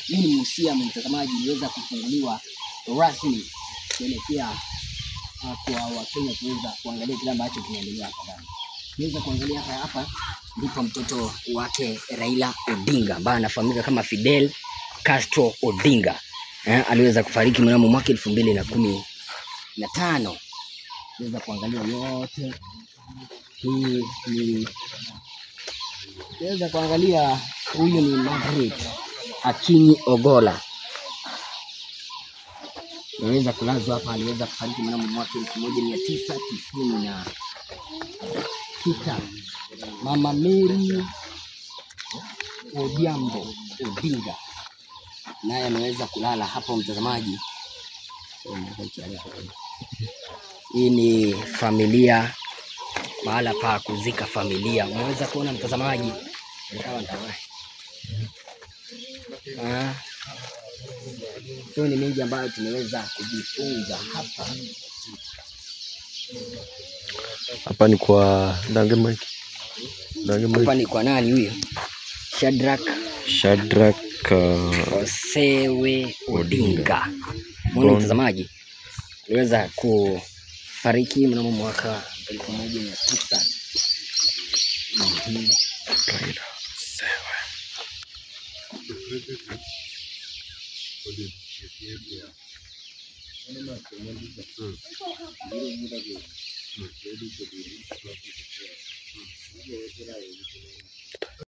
nini museum mtazamaji iliweza kufunguliwa rasmi kuelekea uh, kwa Wakenya kuweza kuangalia kile ambacho kinaendelea hapa ndani. Tuweza kuangalia hapa hapa ndipo mtoto wake Raila Odinga ambaye anafahamika kama Fidel Castro Odinga eh, aliweza kufariki mnamo mwaka elfu mbili na kumi na tano. Tuweza kuangalia yote hii ni tuweza kuangalia, huyu ni Margaret Akinyi Ogola naweza kulazwa hapa, aliweza kufariki mnamo mwaka elfu moja mia tisa tisini na sita. Mama Mary Odhiambo Odinga naye ameweza kulala hapo, mtazamaji. Hii ni familia, mahala pa kuzika familia. Unaweza kuona mtazamaji, Nikawa nitawahi. Ah, hiyo ni mengi ambayo tumeweza kujifunza hapa. Hapa ni kwa Dange Mike. Dange Hapa Mike. ni kwa nani huyo? Shadrack Shadrack uh, Osewe Odinga. Mbona Bon. mtazamaji, aliweza kufariki mnamo mwaka elfu moja mia tisa Mhm. Raila Sewe.